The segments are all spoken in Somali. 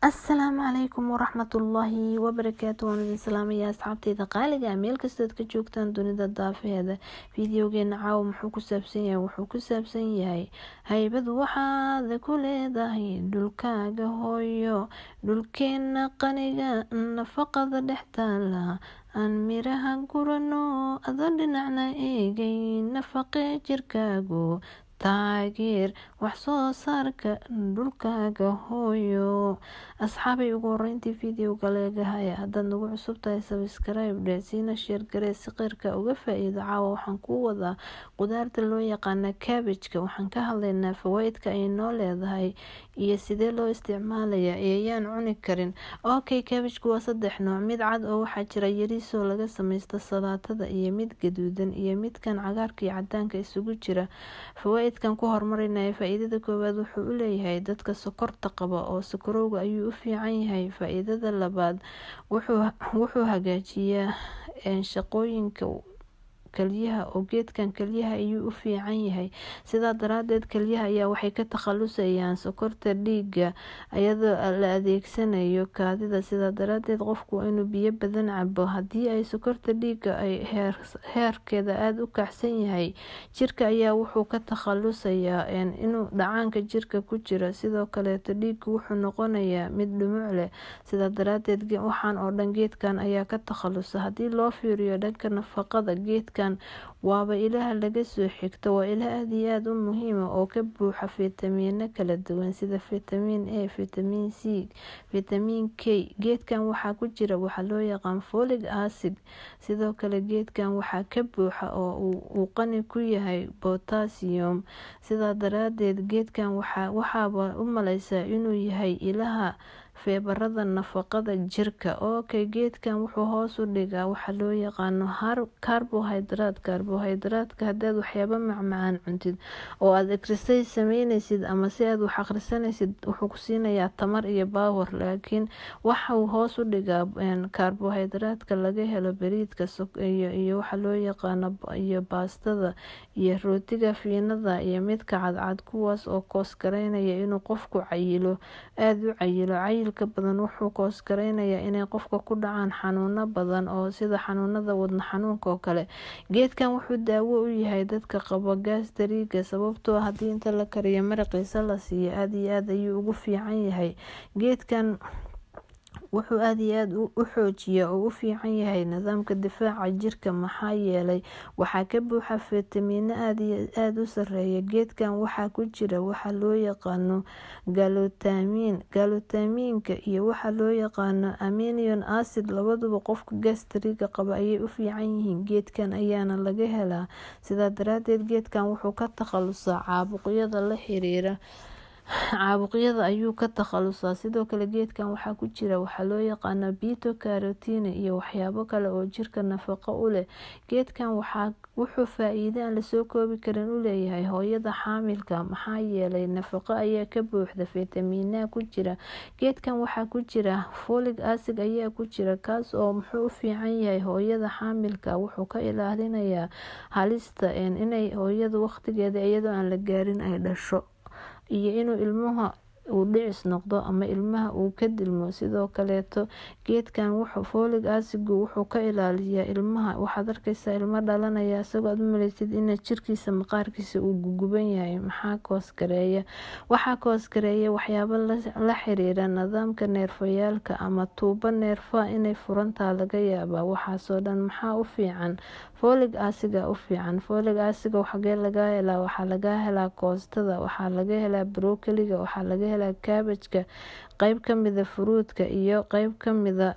asalaamu calaykum waraxmatullaahi wabarakaatu waan idin salaamaya asxaabteyda qaaliga meel kastood ka joogtaan dunida daafaheeda fideogeena caawa muxuu ku saabsan yahay wuxuu ku saabsan yahay haybad waxaad ku leedahay dhulkaaga hooyo dhulkeena qaniga nafaqada dhex taala aan miraha gurano adoo dhinacna eegay nafaqe jirkaagu taageer wax soo saarka dhulkaaga hooyo asxaabay ugu horeyntii videoga leegahaya haddaad nagu cusub tahay sabscribe dhe siina sheergaree si qeyrka uga faa-iido caawa waxaan kuu wadaa qudaarta loo yaqaana kabajka waxaan ka hadlaynaa fawaaidka ay noo leedahay iyo sidee loo isticmaalaya ayaan cuni karin okay kabajku waa saddex nooc mid cad oo waxaa jira yariisoo laga sameysta salaatada iyo mid gaduudan iyo midkan cagaarka iyo cadaanka isugu jira fawaaidkan ku horumarinaya faa-iidada koowaad wuxuu u leeyahay dadka sokorta qaba oo sokorowga ayuu u fiican yahay faa-iidada labaad wuxuu hagaajiyaa shaqooyinka kaliyaha oo geedkan kaliyaha ayuu u fiican yahay sidaa daraadeed kaliyaha ayaa waxay ka takhalusayaan sokorta dhiiga iyadoo la adeegsanayo kaadida sidaa daraadeed qofku waa inuu biyo badan cabo haddii ay sokorta dhiiga ay heerkeeda aada u kacsan yahay jirka ayaa wuxuu ka takhalusayaa inuu dhacaanka jirka ku jira sidoo kaleeto dhiiga wuxuu noqonayaa mid dhumuc leh sidaa daraadeed waxaan oo dhan geedkan ayaa ka takhalusa haddii loo fiiriyo dhanka nafaqada geedka waaba ilaha laga soo xigto waa ila aada iyo aada u muhiima oo ka buuxa fitamiino kala duwan sida fitamiin a fitamiin c fitamiin k geedkan waxaa ku jira waxaa loo yaqaan folig acid sidoo kale geedkan waxaa ka buuxa oo uu qani ku yahay botasiyum sidaa daraadeed geedkan waxaaba u maleysaa inuu yahay ilaha feebarada nafaqada jirka okay geedkan wuxuu hoos u dhigaa waxaa loo yaqaano carbohydrate carbohydratka hadaad waxyaaba macmacaan cuntid oo aad exercise sameyneysid ama si aad wax akhrisanaysid wuxuu ku siinayaa tamar iyo baawer laakiin waxau hoos u dhigaa carbohydratka laga helo bariidka iyo waxa loo yaqaano iyo baastada iyo rootiga fiinada iyo midka cadcad kuwaas oo koosgareynaya inuu qofku cayilo aada u cayilo cayilka badan wuxuu koosgareynayaa inay qofka ku dhacaan xanuuno badan oo sida xanuunada wadna xanuunka oo kale geedkan wuxuu daawo u yahay dadka qaba gaastariiga sababtoo haddii inta la kariyo maraqiisa la siiyo aada iyo aada ayuu ugu fiican yahay geedkan wuxuu aada iyo aada u xoojiyaa oo u fiican yahay nidaamka difaaca jirka maxaa yeelay waxaa ka buuxa fitamiino aada u sareeya geedkan waxaa ku jira waxaa loo yaqaano galutamiin galutamiinka iyo waxaa loo yaqaano aminion acid labaduba qofka gastriga qaba ayay u fiican yihiin geedkan ayaana laga helaa sidaa daraadeed geedkan wuxuu ka takhalusaa caabuqyada la xiriira caabuqyada ayuu ka takhalusaa sidoo kale geedkan waxaa ku jira waxaa loo yaqaana bito carotine iyo waxyaabo kale oo jirka nafaqo u leh geedkan wuxuu faa-iide aan lasoo koobi karin u leeyahay hooyada xaamilka maxaa yeelay nafaqo ayaa ka buuxda fitamiina ku jira geedkan waxaa ku jira folig acid ayaa ku jira kaas oo muxuu u fiican yahay hooyada xaamilka wuxuu ka ilaalinayaa halista inay hooyada waqtigeeda iyadoo aan la gaarin ay dhasho iyo inuu ilmuha uu dhicis noqdo ama ilmaha uu ka dilmo sidoo kaleeto geedkan wuxuu folig acigu wuxuu ka ilaaliyaa ilmaha waxaad arkeysaa ilmo dhalanaya isagoo aad u maleysid ina jirkiisa maqaarkiisa uu guguban yahay maxaa koosgareeya waxaa koosgareeya waxyaabo la xiriira nidaamka neerfayaalka ama tuubo neerfa inay furantaa laga yaabaa waxaasoo dhan maxaa u fiican folig asiga u fiican folig asiga xagee laga helaa waxaa laga helaa koostada waxaa laga helaa brokoliga waxaa laga helaa kaabajka qeyb kamida furuudka iyo qeyb kamida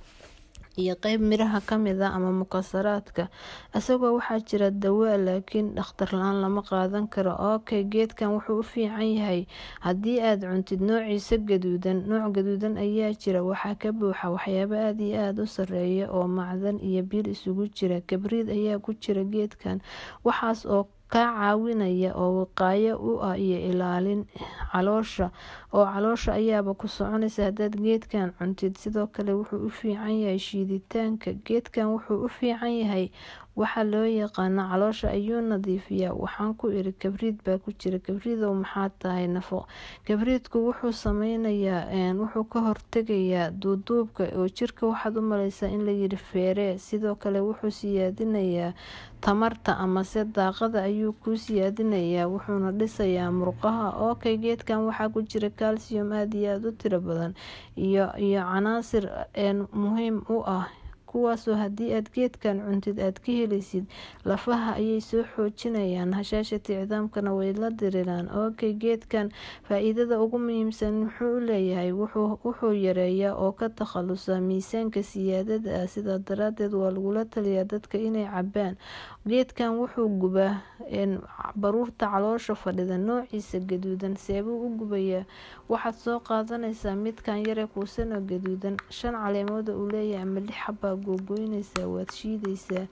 iyo qeyb miraha kamida ama mukasaraadka isagoo waxaa jira dawaa laakiin dhakhtar la-aan lama qaadan karo okay geedkan wuxuu u fiican yahay haddii aada cuntid noociisa gaduudan nooc gaduudan ayaa jira waxaa ka buuxa waxyaabo aada iyo aada u sareeya oo macdan iyo bir isugu jira kabriid ayaa ku jira geedkan waxaas oo kaa caawinaya oo wiqaayo u ah iyo ilaalin caloosha oo caloosha ayaaba ku soconaysa hadaad geedkan cuntid sidoo kale wuxuu u fiican yahay shiiditaanka geedkan wuxuu u fiican yahay waxaa loo yaqaana caloosha ayuu nadiifiyaa waxaan ku iri kabriid baa ku jira kabriidow maxaa tahay nafaqo kabriidku wuxuu sameynayaa wuxuu ka hortegayaa duuduubka oo jirka waxaad u maleysaa in layiri feere sidoo kale wuxuu siyaadinayaa tamarta amase daaqada ayuu kuu siyaadinayaa wuxuuna dhisayaa murqaha okay geedkan waxaa ku jira calcium aada iyo aada u tiro badan iyo iyo canaasir muhiim u ah kuwaasoo haddii aad geedkan cuntid aad ka helaysid lafaha ayay soo xoojinayaan hashaashati cidaamkana way la diriraan okay geedkan faa-iidada ugu muhiimsan muxuu u leeyahay wuxuu yareeyaa oo ka takhalusa miisaanka siyaadada ah sidaa daraadeed waa lagula taliyaa dadka inay cabaan geedkan wuxuu gubaa baruurta caloosha fadhida noociisa gaduudan seebuu u gubayaa waxaad soo qaadanaysaa midkan yare kuusanoo gaduudan shan caleemooda uu leeyahay ama lix xabaa googoynaysaa waad shiidaysaa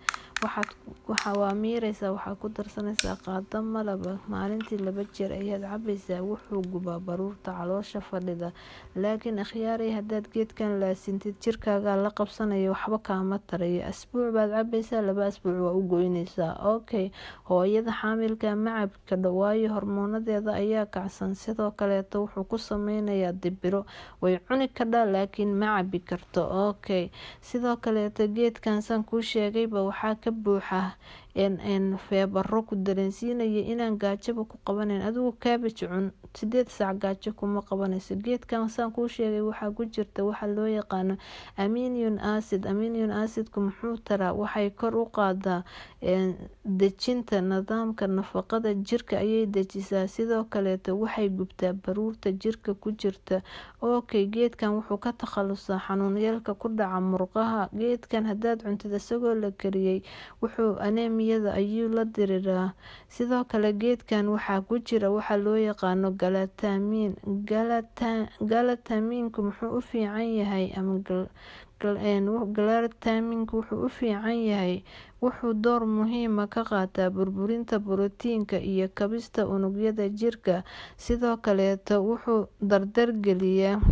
waa miireysaa waxaad ku darsanaysaa qaado malaba maalintii laba jeer ayaad cabaysaa wuxuu gubaa baruurta caloosha fadhida laakiin akhyaaray hadaad geedkan laasintid jirkaagaa la qabsanaya waxba kaama tarayo asbuuc baad cabaysaa laba asbuuc waa u goynaysaa okay hooyada xaamilka ma cabi kadho waayo hormoonadeeda ayaa kacsan sidoo kaleeto wuxuu ku sameynayaa dibiro way cuni kadhaa laakiin ma cabi karto okay sidoo kaleeto geedkan san kuu sheegayba waxaa ka buuxa feebaro ku dareensiinaya inaan gaajaba ku qabanayn adigu kaabaj cun sideed saac gaajo kuma qabanayso geedkan saan kuu sheegay waxaa ku jirta waxa loo yaqaano aminion acid aminion acidku muxuu taraa waxay kor u qaadaa dejinta nidaamka nafaqada jirka ayay dejisaa sidoo kaleeto waxay gubtaa baruurta jirka ku jirta okay geedkan wuxuu ka takhalusaa xanuunyeelka ku dhaca murqaha geedkan hadaad cuntid isagoo la kariyey wuxuu anemiyada ayuu la diriiraa sidoo kale geedkan waxaa ku jira waxa loo yaqaano galatamiin galatamiinku muxuu u fiican yahay ama galatamiinku wuxuu u fiican yahay wuxuu door muhiima ka qaataa burburinta borotiinka iyo kabista unugyada jirka sidoo kaleeto wuxuu dardargeliyaa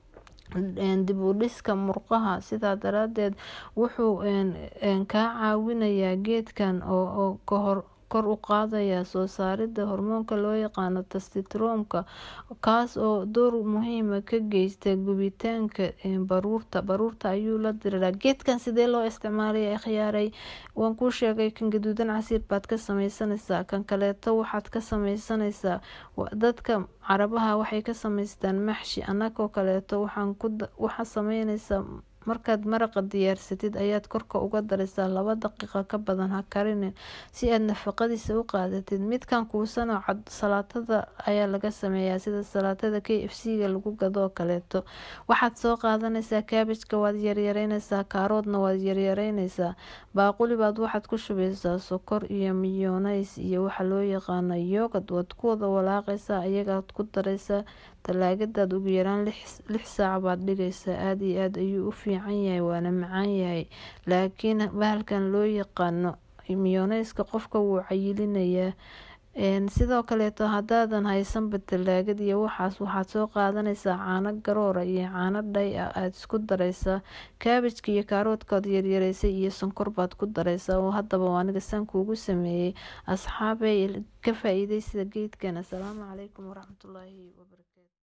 dib u dhiska murqaha sidaa daraadeed wuxuu kaa caawinayaa geedkan oo kahor kor u qaadaya soo saarida hormoonka loo yaqaano tastitroomka kaas oo door muhiima ka geysta gubitaanka baruurta baruurta ayuu la diriraa geedkan sidee loo isticmaalaya khiyaaray waan kuu sheegay kan gaduudan casiir baad ka sameysanaysaa kan kaleeto waxaad ka sameysanaysaa dadka carabaha waxay ka sameystaan maxshi anagoo kaleeto waxaa sameynaysaa markaad maraqa diyaarsatid ayaad korka uga daraysaa laba daqiiqa ka badan ha karinin si aad nafaqadiisa u qaadatid midkan kuusanoo cad salaatada ayaa laga sameeyaa sida salaatada k f c ga lagu gadoo kaleeto waxaad soo qaadanaysaa kaabajka waad yaryareynaysaa kaaroodna waad yaryareynaysaa baaqulibaad waxaad ku shubeysaa sokor iyo miyonays iyo waxa loo yaqaano yoogad waad ku wada walaaqaysaa ayagaad ku daraysaa talaagadaad ugu yaraan lix saac baad dhigaysaa aada iyo aada ayuu u fiican yahay waana macaan yahay laakiin bahalkan loo yaqaano miyoneyska qofka wuu cayilinayaa sidoo kaleeto hadaadan haysanba talaagad iyo waxaas waxaad soo qaadanaysaa caano garoora iyo caano dhay ah aada isku daraysaa kaabajka iyo kaaroodkaad yaryareysay iyo sonkor baad ku daraysaa oo haddaba aniga saan kuugu sameeyey asxaabey ka faa-iideysida geedkan assalaamu calaykum waraxmatullaahi wabarakatu